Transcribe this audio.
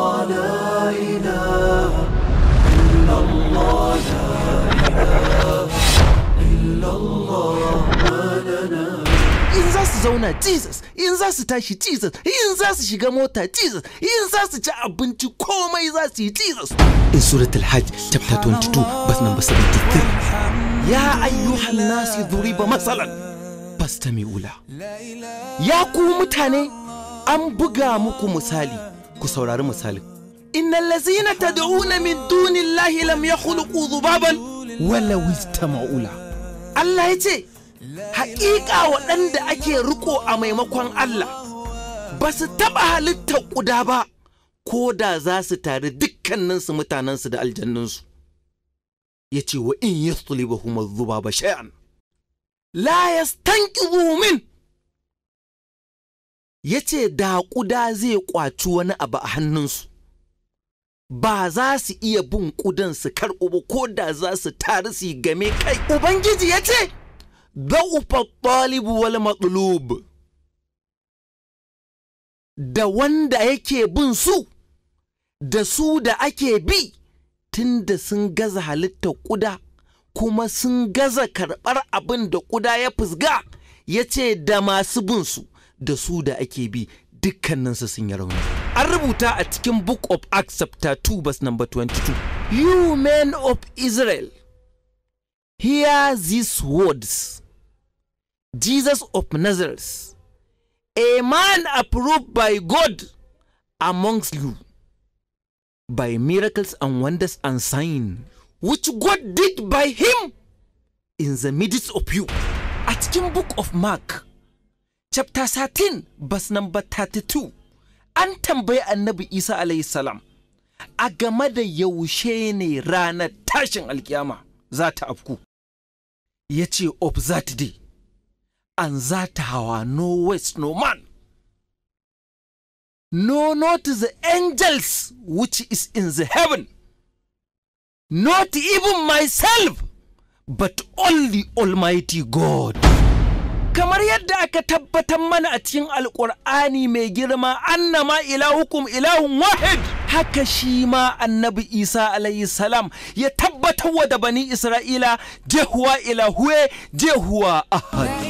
الله لا إله إلا الله لا إله إلا الله ما لنا in za su zauna Jesus in za su tashi Jesus in za su shiga mota Jesus in za su ci abinci komai za su yi Jesus in suratul hajj chapter 22 verse number 73 ya ayyuhan nasi dhuriba masalan fastami'u la ya ku mutane an buga muku misali ku saurari misalin innal ladzina tad'una min dunillahi lam yakhluqu dhubaban wala istama'u la Allah ya ce haƙiƙa waɗanda ake riko a maimakon Allah ba su taɓa halittar ƙuda ba ko da za su tare dukkaninsu mutanensu da aljannunsu ya ce wa in yi ba zuba ba shay'an la yastanqidhu min ya ce da ƙuda zai ƙwaci wani abu a hannunsu ba za su iya bin ƙudan su karɓo ba ko da za su tare su yi game kai ubangiji ya ce ضعف الطالب والمطلوب da wanda yake bin su da su da ake bi tunda sun gaza halittar ƙuda kuma sun gaza karɓar abin da ƙuda ya fusga ya ce da masu bin su da su da ake bi dukkaninsu sun yi rauni an rubuta a cikin book of acts chapter 2 verse number 22 you men of israel hear these words Jesus of Nazareth, a man approved by God amongst you by miracles and wonders and signs which God did by him in the midst of you. A cikin book of Mark, chapter 13, verse number 32, an tambayi annabi Isa alayhi salam a game da yaushe ne ranar tashin alkiyama za ta afku. Ya ce of that day. and that hour no waste no man. No, not the angels which is in the heaven, not even myself, but only Almighty God. Kamar yadda aka tabbatar mana a cikin Alƙur'ani mai girma annama ilahukum ilahun wahid haka shi ma annabi Isa alayhi salam ya tabbatar wa da bani Isra'ila jehuwa ilahuwe jehuwa ahad.